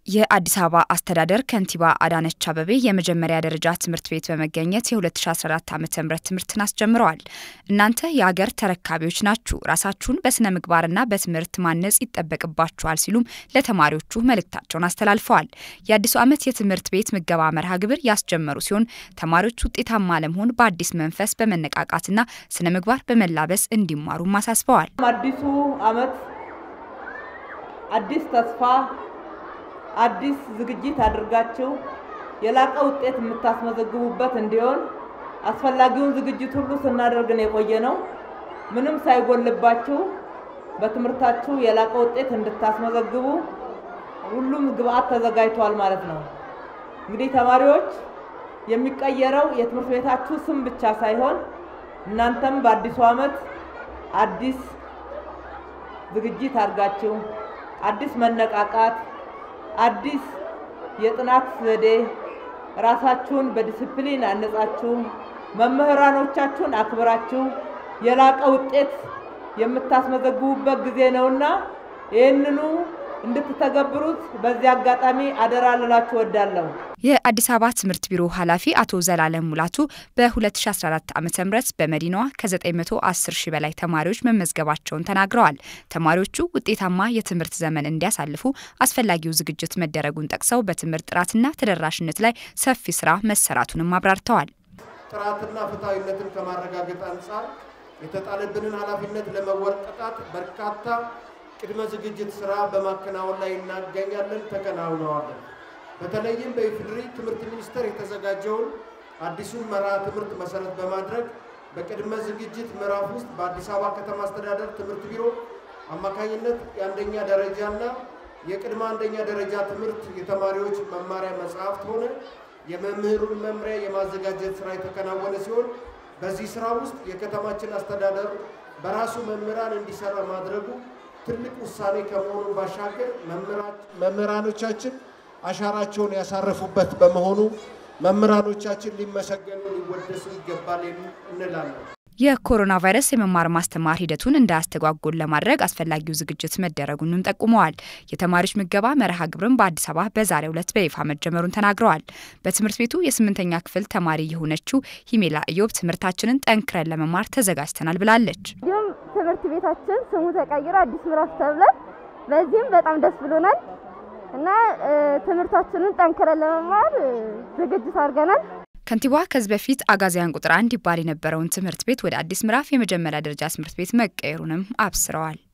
የአዲስ አበባ አስተዳደር ከንቲባ አዳነች አበቤ የመጀመሪያ ደረጃ ትምህርት ቤት በመገኘት የ2014 ዓ ም ትምህርትን አስጀምረዋል። እናንተ የአገር ተረካቢዎች ናችሁ፣ ራሳችሁን በስነ ምግባርና በትምህርት ማነጽ ይጠበቅባችኋል ሲሉም ለተማሪዎቹ መልእክታቸውን አስተላልፈዋል። የአዲሱ ዓመት የትምህርት ቤት ምገባ መርሃ ግብር ያስጀመሩ ሲሆን ተማሪዎች ውጤታማ ለመሆን በአዲስ መንፈስ በመነቃቃትና ስነ ምግባር በመላበስ እንዲማሩም አሳስበዋል። አዲሱ ዓመት አዲስ ተስፋ አዲስ ዝግጅት አድርጋችሁ የላቀ ውጤት የምታስመዘግቡበት እንዲሆን አስፈላጊውን ዝግጅት ሁሉ ስናደርግ ነው የቆየ ነው። ምንም ሳይጎልባችሁ በትምህርታችሁ የላቀ ውጤት እንድታስመዘግቡ ሁሉም ግብአት ተዘጋጅቷል ማለት ነው። እንግዲህ ተማሪዎች የሚቀየረው የትምህርት ቤታችሁ ስም ብቻ ሳይሆን እናንተም በአዲሱ ዓመት አዲስ ዝግጅት አድርጋችሁ አዲስ መነቃቃት አዲስ የጥናት ዘዴ ራሳችሁን በዲስፕሊን አነጻችሁ መምህራኖቻችሁን አክብራችሁ የላቀ ውጤት የምታስመዘግቡበት ጊዜ ነውና ይህንኑ እንድትተገብሩት በዚህ አጋጣሚ አደራ ልላችሁ እወዳለሁ። የአዲስ አበባ ትምህርት ቢሮ ኃላፊ አቶ ዘላለም ሙላቱ በ2014 ዓ ም በመዲናዋ ከ910 ሺህ በላይ ተማሪዎች መመዝገባቸውን ተናግረዋል። ተማሪዎቹ ውጤታማ የትምህርት ዘመን እንዲያሳልፉ አስፈላጊው ዝግጅት መደረጉን ጠቅሰው በትምህርት ጥራትና ተደራሽነት ላይ ሰፊ ስራ መሰራቱንም አብራርተዋል። ጥራትና ፍትሐዊነትን ከማረጋገጥ አንጻር የተጣለብንን ኃላፊነት ለመወጣት በርካታ ቅድመ ዝግጅት ስራ በማከናወን ላይ እናገኛለን፣ ተከናውነዋለን። በተለይም በኢፌዴሪ ትምህርት ሚኒስቴር የተዘጋጀውን አዲሱን መርሃ ትምህርት መሰረት በማድረግ በቅድመ ዝግጅት ምዕራፍ ውስጥ በአዲስ አበባ ከተማ አስተዳደር ትምህርት ቢሮ አማካኝነት የአንደኛ ደረጃና የቅድመ አንደኛ ደረጃ ትምህርት የተማሪዎች መማሪያ መጽሐፍት ሆነ የመምህሩን መምሪያ የማዘጋጀት ስራ የተከናወነ ሲሆን በዚህ ስራ ውስጥ የከተማችን አስተዳደር በራሱ መምህራን እንዲሰራ ማድረጉ ትልቅ ውሳኔ ከመሆኑ ባሻገር መምህራኖቻችን አሻራቸውን ያሳረፉበት በመሆኑ መምህራኖቻችን ሊመሰገኑ ሊወደሱ ይገባል እንላለን። የኮሮና ቫይረስ የመማር ማስተማር ሂደቱን እንዳያስተጓጎል ለማድረግ አስፈላጊው ዝግጅት መደረጉንም ጠቁመዋል። የተማሪዎች ምገባ መርሃ ግብርም በአዲስ አበባ በዛሬው ዕለት በይፋ መጀመሩን ተናግረዋል። በትምህርት ቤቱ የስምንተኛ ክፍል ተማሪ የሆነችው ሂሜላ ኢዮብ ትምህርታችንን ጠንክረን ለመማር ተዘጋጅተናል ብላለች። እንዲሁም ትምህርት ቤታችን ስሙ ተቀይሮ አዲስ ምዕራፍ ተብሏል። በዚህም በጣም ደስ ብሎናል እና ትምህርታችንን ጠንክረን ለመማር ዝግጅት አድርገናል። ከንቲባዋ ከዚህ በፊት አጋዚያን ቁጥር አንድ ይባል የነበረውን ትምህርት ቤት ወደ አዲስ ምዕራፍ የመጀመሪያ ደረጃ ትምህርት ቤት መቀየሩንም አብስረዋል።